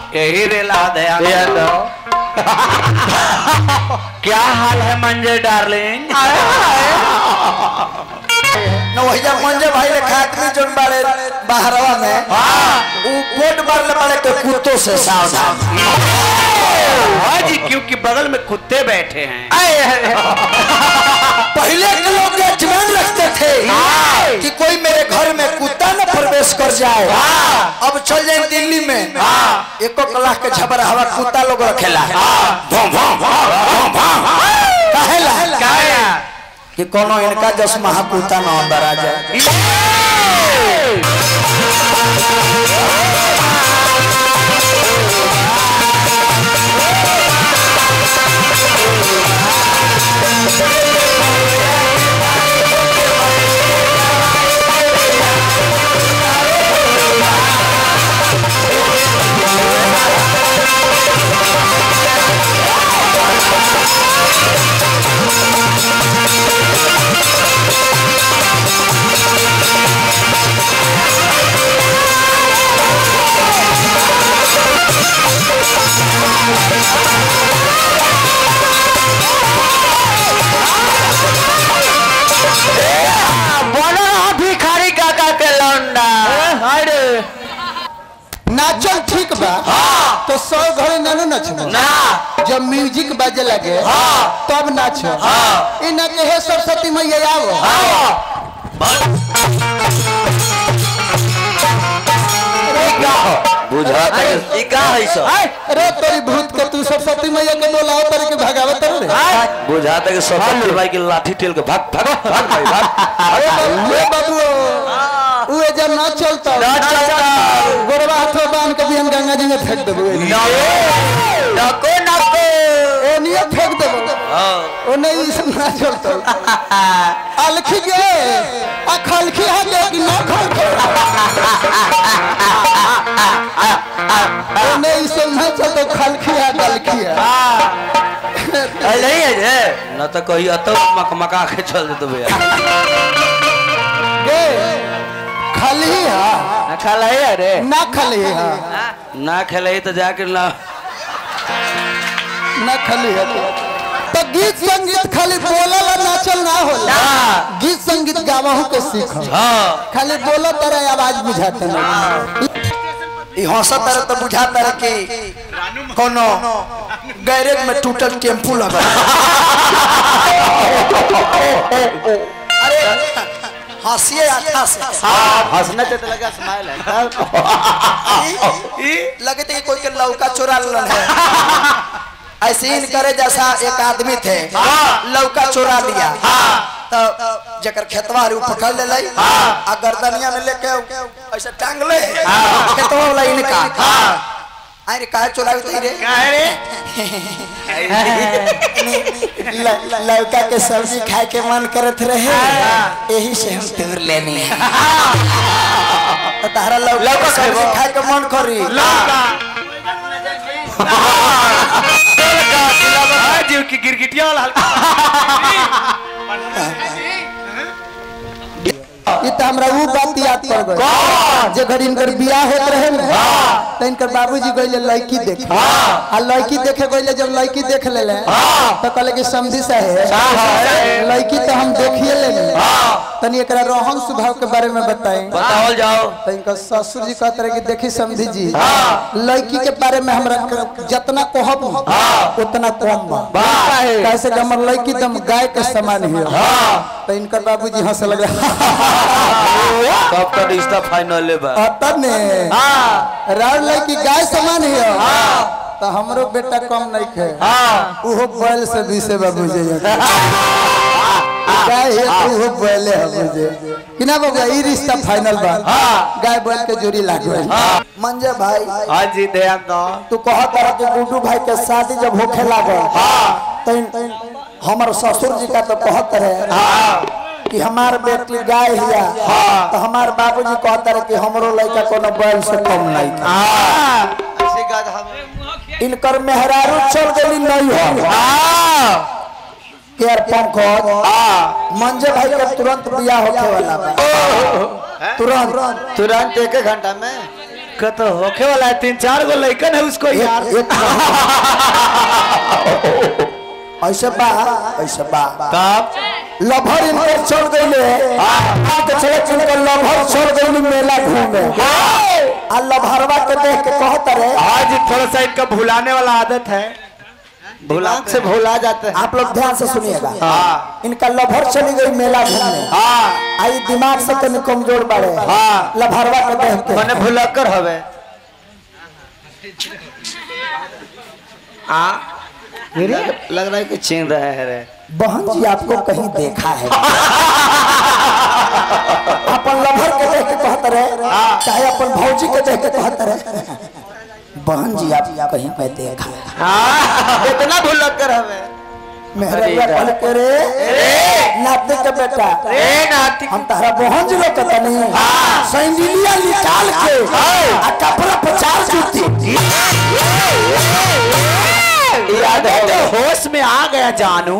यही रेला ध्यान ये दो। तो क्या हाल है मंजे डार्लिंग न वही मंजे भाई ले खातमी जोन बाड़े बाहरवा में ऊ बोट मारले बाड़े के कुत्तों से सावधान हाँ जी क्योंकि बगल में कुत्ते बैठे हैं पहले के लोग जजमेंट रखते थे कि कोई मेरे घर में कुत्ता न प्रवेश कर जाए अब चल जाए दिल्ली में एको लाख के झबर हवा कुत्ता लोग रखेला कहेला कि कोनो इनका जस महाकुत्ता न अंदर आ जाए बोलो भिखारी काका के लौंडा अरे नाचल ठीक बा तो सौ घरे नानू नचबो ना जब म्यूजिक बाजे लगे तब नाच इना के हे सरस्वती मैया आओ बुझा ई का है सो अरे तोरी भूत के तू सरस्वती मैया के बोलाओ तर के भगावत रे बुझा था कि सरस्वती भाई की लाठी टेल के भाग भाग भाग भाई भाग अरे बाबू ए बाबू उए जब ना चलता ना चलता। गोरवा हाथों बांध के बिहन गंगा जी में फेंक देबो नको नको ए निये फेंक देबो ओ नहीं ई सब ना चलता अलखी गे आ खलखी हा गे कि ना खलखी ओ नहीं ई सब ना चलता खलखी हा गलखी हा नहीं है जे न तो कही अतो मकमका के चल देते भैया गे खलही हा ना खाला है अरे ना खलही हा ना खेले तो जाके ना ना खली है तो गीत संगीत खाली बोलल और नाचल ना होला गीत संगीत गावहु के सीख हाँ खाली बोलो तरह आवाज बुझाते ना ई हंसत रहे तो बुझाता रहे कि कोनो गैरेज में टूटल टेम्पू लगा अरे हंसिए अच्छा से हंसने से तो लगा स्माइल है लगे थे कि कोई के लौका चोरा लेलन है ऐसे ही करे जैसा एक आदमी थे लौका चोरा लिया तो जकर खेतवा रू पकड़ ले लाई आ गर्दनिया में लेके ऐसे टांग ले खेतवा वाला इनका अरे काहे चोराई थी रे ल- ल- लौका के सब्जी खाए के मन करत रहे यही से हम तोड़ लेनी तो तारा लौका लौका के सब्जी खाएबो? खाए के मन करी हाँ जी की गिरगिटिया वाला ये तो हमरा वो बात याद पड़ गई जे घर इनकर बियाह होत रहे ना तो इनकर बाबूजी गइले लड़की देखे आ लड़की देखे गइले जब लड़की देख लेले तो कहले कि समझी साहेब लड़की तो हम देखिए लेनी तनी एकरा रोहन स्वभाव के बारे में बताएं बताओ जाओ तो इनका ससुर जी कहते रहे कि देखी समझी जी लड़की के बारे में हमरा क- जितना कहब उतना कम बा कैसे कि हमर लड़की दम गाय के समान ही तो इनकर बाबूजी हंस लगे तब तो रिश्ता फाइनल बा अतः ने राउर लड़की गाय समान ही तो हमरो बेटा कम नहीं खे उहो बैल से भी से बाबूजी गाय है तो उहो बैले है मुझे कि ना बाबू ई रिश्ता फाइनल बा गाय बैल के जोड़ी लागो मंजे भाई हाँ जी ध्यान दो तू कहत रहा कि गुड्डू भाई के शादी जब होखे लागल तो हमार ससुर जी का तो कहत रहे कि हमार बेटी गाय हिया तो हमार बाबूजी कहत रहे कि हमरो लड़का कोनो बैल से कम नहीं था ऐसे गाद हम इनकर मेहरारू चल गई नहीं हो केयर पंकज मंजे भाई के तुरंत बियाह होखे वाला बा तुरंत तुरंत एक घंटा में दिक्कत तो होखे वाला है तीन चार गो लड़कन है उसको यार एक ऐसे बा ऐसे बा तब लभर इनकर चढ़ गईले के चले इनकर लभर चढ़ गईले मेला घूमे आ लभरवा के देख के कहत रे आज थोड़ा सा इनका भुलाने वाला आदत है दिमाग से भूला जाते हैं आप लोग ध्यान से सुनिएगा हाँ इनका लभर चली गई मेला घूमने हाँ आई दिमाग से तनी कमजोर बाड़े हाँ। लभरवा के देख के मैंने भुलक्कर हवे हाँ लग रहा है कि छीन रहे हैं रे बहन जी आपको कहीं देखा है अपन लभर के देख के कहत रहे चाहे अपन भौजी के देख के कहत रहे बहन जी आप कहीं पे देखा है इतना भुलक्कर हमें मेहरबिया कहल के रे नाते के बेटा ए नाती हम तारा बहन जी लोग कहता नहीं सैंडिलिया निकाल के आ कपड़ा पचार जूती याद है होश में आ गया जानू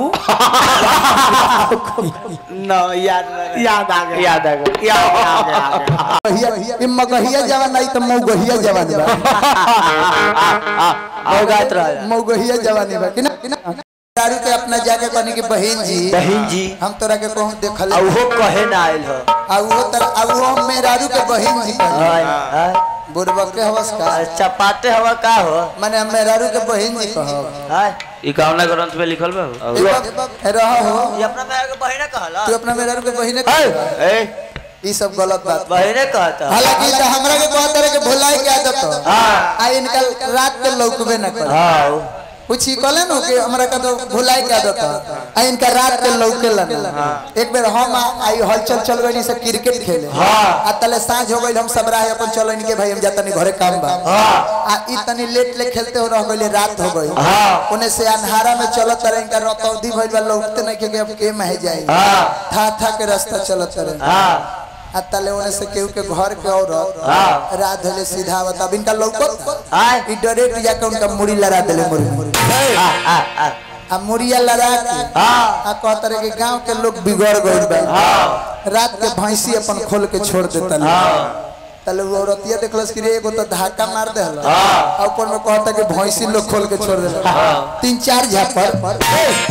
नो याद नहीं याद आ गया याद आ गया याद आ गया आ गया गहिया ई मगहिया जवान नहीं तो मौगहिया जवान बा अवगत रहा मौगहिया जवानी बा कि ना कि ना दारू के अपना जाके कहनी कि बहन जी बहन जी हम तोरा के कहूं देखल अब वो कहे ना आयल हो आ वो तर आ वो हम मेरारू के बहन जी कहनी हाय हाय बुरबक के हवस का चपाटे हवा का हो माने हम मेरारू के बहन जी कहब हाय ई कामना ग्रंथ में लिखल बा रह हो ये अपना मेरा के बहिने कहला तू अपना मेरारू के बहन ए ई सब गलत बात बा। बहिने कहता हालांकि तो हमरा के बहुत तरह के भुलाई के आदत हो हाँ आ इनका रात के लौकबे न कर हाँ पूछी कहले नु कि हमरा का तो भुलाई के आदत हो आ इनका रात के लौके लन एक बेर हम आ- आई हलचल चल गई से क्रिकेट खेले आ तले साँझ हो गई हम सब राह अपन चलो इनके भाई हम जातनी घरे काम बा आ ई तनी लेट ले खेलते हो रह गइले रात हो गई ओने से अन्हारा में चलत रहे इनका रतौदी भइल बा लौकते नहीं के अब के मह जाई था था के रास्ता चलत रहे आ तले ओने से केहू के घर के औरत रात होले सीधा आवत अब इनका लौकत हाय ई डायरेक्ट जाके उनका मुड़ी लड़ा देले मुड़ी आ मुड़िया लड़ा के आ कहत रहे कि गांव के लोग बिगड़ गइल बा रात के भैंसी अपन खोल के छोड़ देता तले वो औरतिया देखलस कि रे एगो तो धक्का मार दे हला आ ऊपर में कहता कि भैंसी लोग खोल के छोड़ देला तीन चार झापर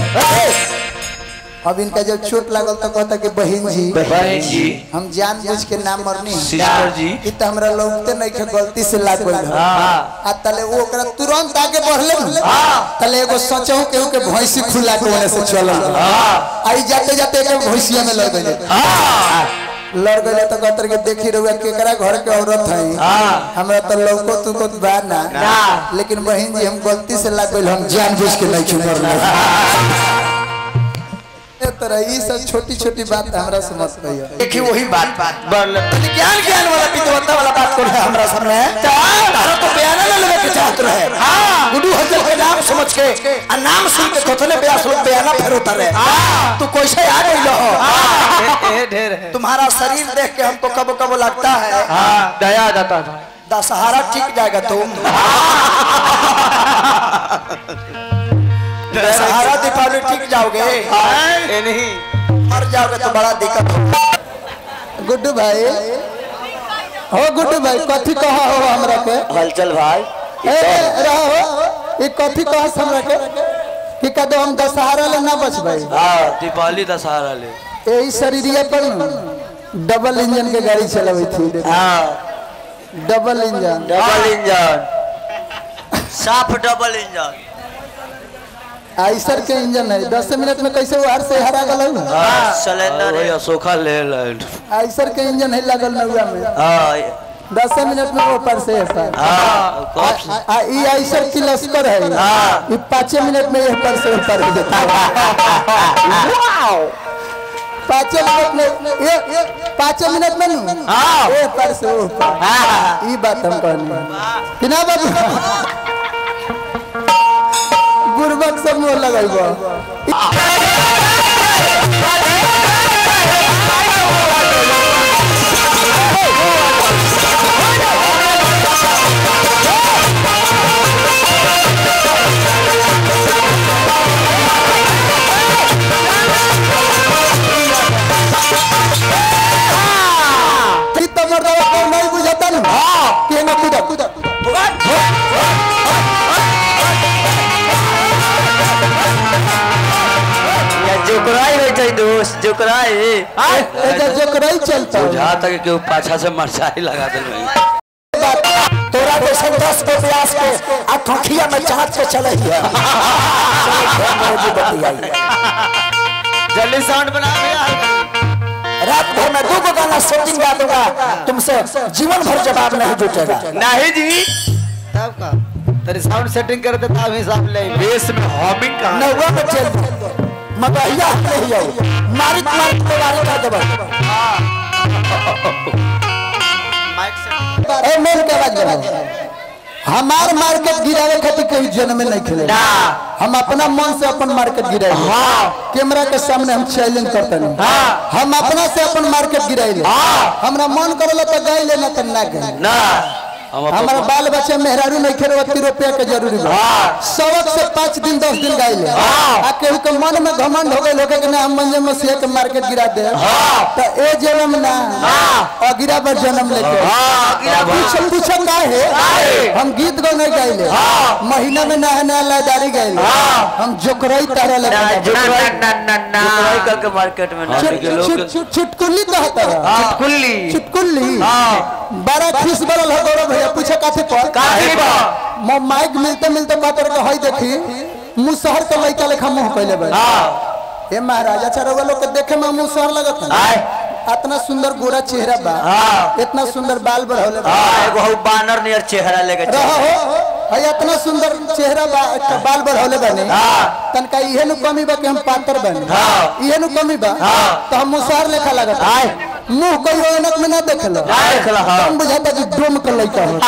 अब इनका जब चोट लागल तो कहता कि बहन जी बहन जी हम जान बुझ के ना मरनी सिस्टर जी ई त हमरा लौकते नहीं के गलती से लाग गइल आ तले वो ओकरा तुरंत आगे बढ़ले न तले एगो सचहु केहू के भैंसी खुला के ओने से चलल आई जाते जाते के भैंसिया में लग गइले लड़ गइले तो कहतर के देखी रहुआ केकरा घर के औरत है हमरा तो लौको तू को बा ना लेकिन बहन जी हम गलती से लाग गइल हम जान बुझ के नहीं मरले ए तरह ई सब छोटी छोटी बात हमरा से मत कहियो देखिए वही बात बात बढ़ तनी ज्ञान ज्ञान वाला विद्वत्ता वाला बात कर रहे हमरा सामने तारा तो बयान ले लेवे के चाहत रहे हां गुडू हजल के नाम समझ के आ नाम सुन के कथले ब्यास लोग बयाना फेर उतारे तू कैसे आ गई हो ये ढेर है तुम्हारा शरीर देख के हमको कब कब लगता है हाँ दया आ जाता था दशहरा ठीक जाएगा तुम दशहरा दीपावली ठीक जाओगे ये नहीं मर जाओगे तो बड़ा दिक्कत होगा गुड्डू भाई हो गुड्डू भाई कथी कहा हो हमरा के हलचल भाई ए रहो ये कथी कहा हमरा के कि कदो हम दशहरा ले ना बचबै हाँ दीपावली दशहरा ले यही शरीरिया पर न डबल इंजन के गाड़ी चलावे थी हाँ डबल इंजन डबल इंजन साफ डबल इंजन आइसर के इंजन है दस मिनट में कैसे वो हर से हरा गल सिलेंडर वही अशोका ले लैंड आइसर के इंजन है लगल नौआ में हाँ दस मिनट में वो पर से है पर हाँ कब से आ- आ ई आइसर की लश्कर है ये पाँच मिनट में यह पर से ऊपर हो जाता है पाँच मिनट में ये ये पाँच मिनट में नू ये पर से ऊपर ई बात हम कहने कि ना बाबू गुरबक सब में लगल बा कि तमर दवा को नहीं बुझाता ना कि एमे कूदा कूदा या जोकराई हो जाए दोस्त जोकराई एजा जोकरई चलता जहाँ तक केहू पाछा से मरचाई लगा दिल भाई तोरा जैसे दस को प्यास के आ खखिया में चाहत के चले हिया जल्दी साउंड बना भैया रात भर में दो गाना सेटिंग गा दूंगा तुमसे जीवन भर जवाब नहीं जुटेगा नहीं जी तब का तेरी साउंड सेटिंग कर देता अभी साहब ले बेस में हॉमिंग का नौवा में चल मगहिया नहीं आओ मारित मारित के वारी खा देबो माइक से ए मेल के आवाज बढ़ाओ हमार मार्केट गिरावे खातिर कोई जन्म नहीं खेले हम अपना मन से अपन मार्केट गिराए कैमरा के सामने हम चैलेंज करते नहीं हम अपना से अपन मार्केट गिराए हमरा मन करला तो गाय लेना तो ना गाय ना हम अपन- हमारा बाल बच्चे मेहरारू नहीं खेले ओती रुपया के जरूरी बा सवक से पाँच दिन दस दिन गाय ले आ केहू के मन में घमंड हो गए लोग के ना हम मंजे मसीह के मार्केट गिरा दे तो ए जन्म ना अगिरा पर जन्म लेके पूछ पूछ का है हम गीत गो नहीं गाइले महीना में नया नया लयदारी गाइले हम जोकरई तारा लगा जोकराई जोकराई करके मार्केट में ना के लोग के- चुटकुल्ली कहता है कुल्ली चुटकुल्ली बड़ा खिस बरल है गौरव भैया पूछे काफी पर काफी पर। म माइक मिलते मिलते बात के हई देखी मुंह शहर के लइका लेखा मुंह कइले बा हे महाराज अच्छा रउआ लोग के देखे में मुंह शहर लगत है इतना सुंदर गोरा चेहरा बा इतना सुंदर बाल बढ़ौले बा एगो हउ बानर नियर चेहरा लेके चल। रहो हो है इतना सुंदर चेहरा बा एक बाल बढ़ौले बने तनका इहे नु कमी बा कि हम पातर बने इहे नु कमी बा तो हम मुसहर लेखा लगत मुंह कोई ऐनक में ना देखलो देखला, हाँ। हम बुझाता कि डोम के लइका हो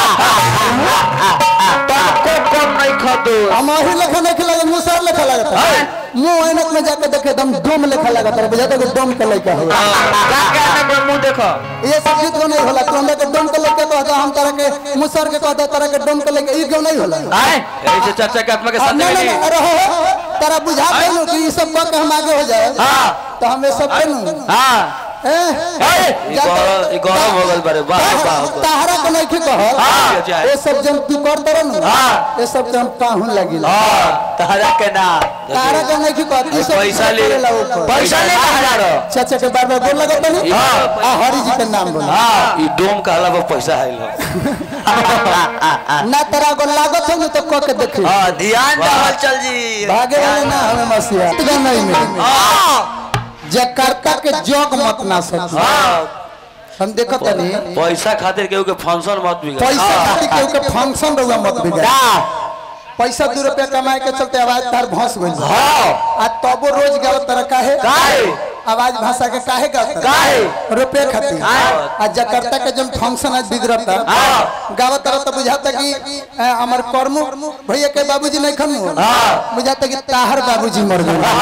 को कम नहीं खदो हम अही लेखा नहीं लगे मुसहर लेखा लगत मुंह ऐनक में जाके देखे एकदम डोम लेखा लगत है बुझाता कि डोम के लइका हो क्या ना मुंह देखो ये सब चीज को नहीं होला तू हमरा के डोम के लइका कहता हम तरह के मुसहर के कहता तरह के डोम के लइका ई क्यों नहीं होला ऐसे चर्चा के आत्मा के साथ ना ना ना अरे हो हो, तारा बुझा देनु कि ई सब कह के हम आगे हो जाए तो हम ये सब कनु हां ई गौरव ई गौरव हो गल बारे वाह वाह ताहरा के नहीं कह ये सब जन तू कर तरन ये सब हम काहू लगिल तारा के ना ताहरा के नहीं कह ई सब पैसा ले करेला ऊपर। पैसा ले हजार चाचा के बार बार बोल लगत नहीं आ हरि जी के नाम बोल ई डोम का अलावा पैसा है लो ना तेरा को लागत हो तो कह के देखी हां ध्यान रहल चल जी भागे वाले ना हमें मसीहा इतना नहीं में जकार्ता के जोग मत ना सक हम देखत नहीं पैसा खातिर केहू के फंक्शन मत बिगड़ पैसा खातिर केहू के फंक्शन रहुआ मत बिगाड़ पैसा दू रुपया कमाए के चलते आवाज तार भस गइल आ तबो रोज गाव तरह काहे काहे? आवाज भाषा के काहे गाव काहे? रुपये खातिर आ जकार्ता के जन फंक्शन आज बिगड़ता गाव तरह तो बुझाता कि अ, हमर कर्मु भैया के बाबूजी नहीं खनु बुझाता कि ताहर बाबूजी मर गए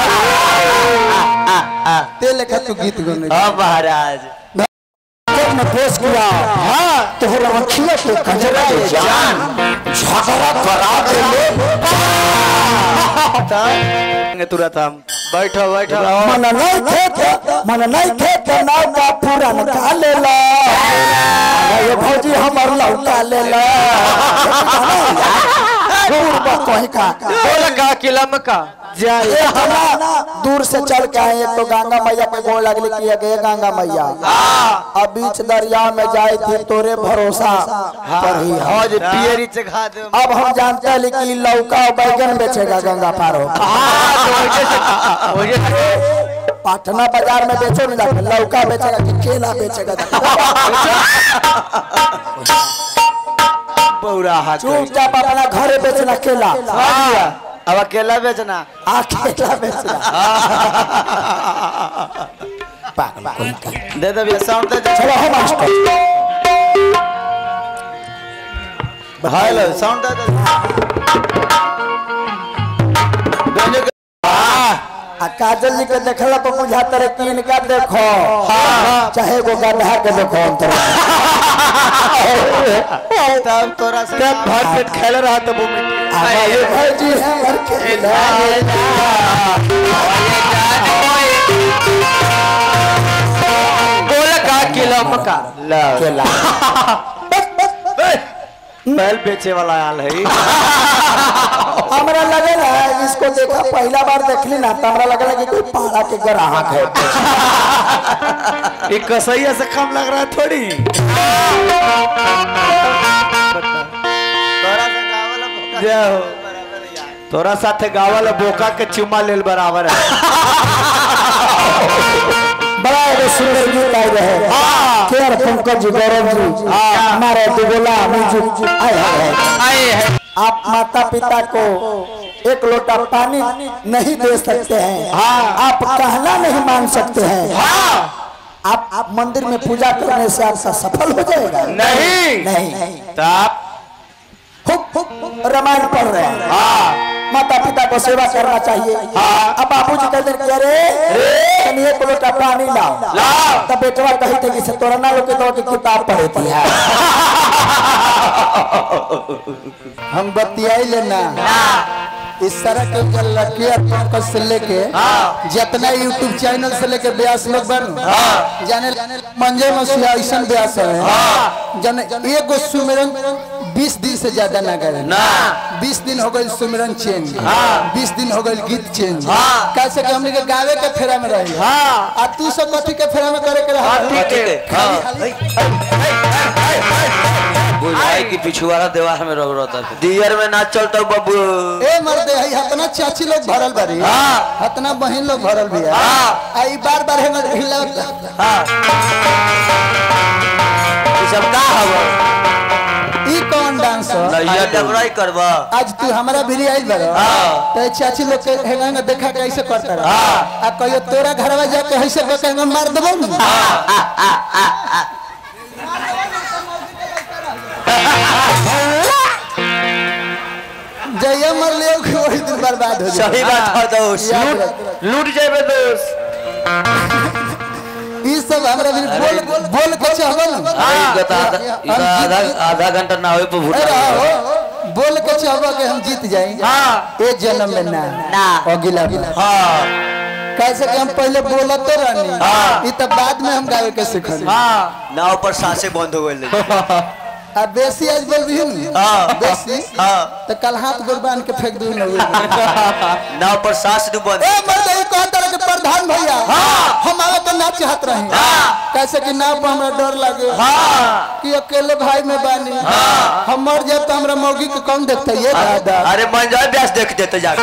ते लेखा तू गीत गौने हां महाराज जब मैं पेश किया हाँ तो रखिए तो कजरा ये जान झगड़ा करा दे ले तुरंत हम बैठो बैठो मन नहीं थे तो मन नहीं थे तो नाव का पूरा निकाले ला ये भौजी हमर लौटा ले ला दूर बा कोई का बोल का किला में का ये हमारा दूर से चल के आए एक तो गंगा मैया के गोड़ लगली कि ये गंगा मैया अब बीच दरिया में जाए थे तोरे भरोसा पर ही है। आज पियरी चखा दे अब हम जानते हैं कि लौका और बैगन बेचेगा गंगा पार हो पटना बाजार में बेचो ना जाके लौका बेचेगा कि केला बेचेगा पूरा हाथ चुपचाप अपना घरे बेचना केला अब अकेला बेचना आ केला बेचना पागल कोई का। दे दे भैया साउंड दे चलो हम मास्टर हेलो साउंड दे दे बेने के- आ काजल जी के देखला पर बुझाता रहे कि इनका देखो चाहे वो गड्ढा के देखो अंतर तब तोरा से भर पेट खेल रहा तो वो मिट्टी हमारे भौजी हमर केला बोल का किला में का केला बैल बेचे वाला आल है हमरा लगे ना इसको देखा पहला बार देखली ना तो हमरा लगे कि कोई पाड़ा के ग्राहक है एक कसैया से कम लग रहा है थोड़ी जय हो तोरा साथे गावल बोका के चुमा लेल बराबर है बड़ा एगो सुंदर गीत आई रहे केयर पंकज जी गौरव जी हमारे दुगोला म्यूजिक आए हैं आए है आप माता पिता को एक लोटा पानी नहीं दे सकते हैं आप कहना नहीं मान सकते हैं आप आप मंदिर में पूजा करने से आपका सफल हो जाएगा नहीं नहीं तब खूब खूब रामायण पढ़ रहे हैं माता पिता को सेवा करना चाहिए अब बाबू जी कहते हैं, अरे तनी एक लोटा पानी लाओ तब बेटवा कही थे कि से तोरा ना लोग तो की किताब पढ़े थी हम बतियाई लेना इस सड़क के ऊपर लकिया पंकज से लेके जितना यूट्यूब चैनल से लेके ब्यास लोग बन जाने मंजे मसीहा ऐसा ब्यास है जाने एगो सुमिरन बीस दिन से ज्यादा ना करे ना बीस दिन हो गए सुमिरन चेंज बीस दिन हो गए गीत चेंज कैसे कि हमने के गावे के फेरा में रही आ तू सब कथी के फेरा में करे के रहा ठीक है बुझाई की पिछुआरा दीवार में रह रहता है दियर में ना चलता बबू ए मर्दे हई हतना चाची लोग भरल बारी हतना बहन लोग भरल भी है आ ई बार बार हमर हिला ई सब का हवा ई कौन डांस हो नैया डबराई करबा आज तू हमारा भी आइल बारो तो ई चाची लोग के हेंगा में देखा के ऐसे करता रहा आ कहियो तोरा घरवा जाके ऐसे के के मार देबो न जइया मर ले वही दिन बर्बाद हो जाए सही बात है दोस्त याद रख। लूट जाए दोस्त ई सब हमरा भी बोल बोल के चाहबो न हाँ, ई तो आधा ई तो आधा आधा घंटा ना होए पर अरे भूटा हो बोल के चाहबो कि हम जीत जाएं हाँ ए जन्म में ना ना अगला बार हाँ कैसे कि हम पहले बोलते रहनी हाँ। ई तो बाद में हम गावे के सीखनी हाँ नाव पर सांसें बंद हो गई आ बेसी आज बोल भी न हाँ। बेसी हाँ तो कल हाथ गोड़ बांध के फेंक दूं न नाव पर सांस दू बंद ए मर्द ई कौन तरह के प्रधान भैया हम आवे के ना चाहत रहे कैसे कि नाव पर हमरा डर लगे कि अकेले भाई में बानी हम मर जाए तो हमरा मौगी के कौन देखते ये दादा अरे मन जाए ब्यास देख देते जाके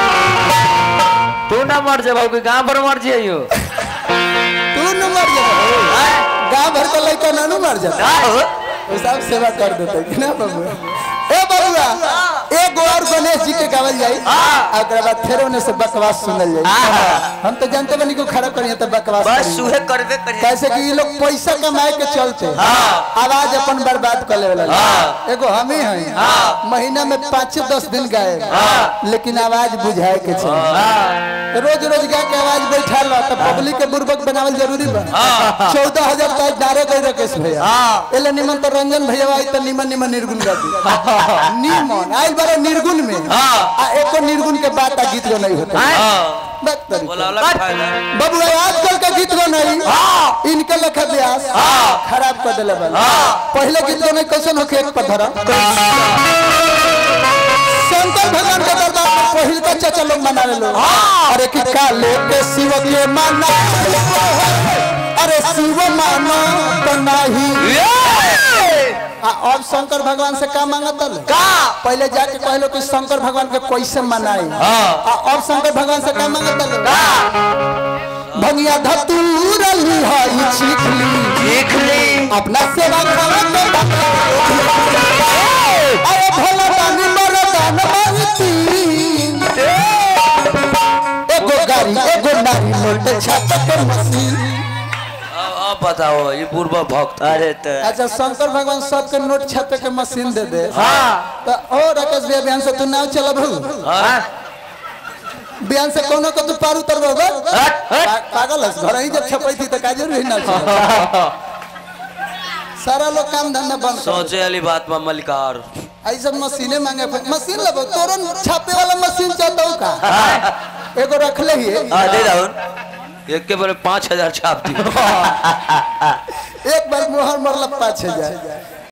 तू ना मर जा बाबू गांव पर मर जाइयो तू न मर जा गाँव भर के लड़का नानू मर जाता वो सब सेवा कर देते कि ना बाबू ए बबुआ एक और गणेश जी के गावल जाई आ ओकरा बाद फिर ओने से बकवास सुनल जाई हम तो जानते बनी को खड़ा करिए तो बकवास बस करी। सुहे करबे करिए कैसे कि ये लोग पैसा कमाए के चलते आवाज अपन बर्बाद कर ले वाला एगो हम ही हैं महीना में पाँच दस दिन गाए लेकिन आवाज बुझाए के चाहिए रोज रोज गा के आवाज बैठा लो तो पब्लिक के बुर्बक बनावल जरूरी बा चौदह हजार तक डारे गए रकेश भैया एले निमन तो रंजन भैया आई तो निमन निमन निर्गुण गा दी निमन आइल बारे निर्गुण में आ एको निर्गुण के बात आ गीत गो नहीं होता बात करी। बोला वाला फायदा बाबू आजकल का गीत गो नहीं इनके लेखा ब्यास खराब कर दिले बल पहले गीत गो नहीं कैसन होके एक पर धरा शंकर भगवान के दरबार में पहिल का चाचा लोग मनावे लोग अरे कि काले के शिव के माना अरे शिव माना तो नहीं आ, अब शंकर भगवान से का मांगत का पहले जाके कहलो कि शंकर भगवान के कैसे मनाई आ, अब शंकर भगवान से का मांगत भंगिया धतूर लिहाई चीखली चीखली अपना सेवा खावा के बता। अरे भोला दानी मर दान मांगती एगो गाड़ी एगो नारी मोटे छाता के मशीन अब अब बताओ ये पूर्व भक्त अरे तो अच्छा शंकर भगवान सबके नोट छापे के मशीन दे दे तो ओ राकेश भैया बिहान से तू नाव चलब हूँ हाँ? बिहान से कोनो को तू पार उतर पागल है घर ही जब छपई थी तो काजर ही ना सारा लोग काम धंधा बंद कर सोचे वाली बात में मलिकार आई सब मशीने मांगे मशीन लब तोरन छापे वाला मशीन चाहता हूँ का एगो रख ले ही हाँ दे राहुल एक के बारे पाँच हजार छाप दी एक बार मोहर मरल पाँच हजार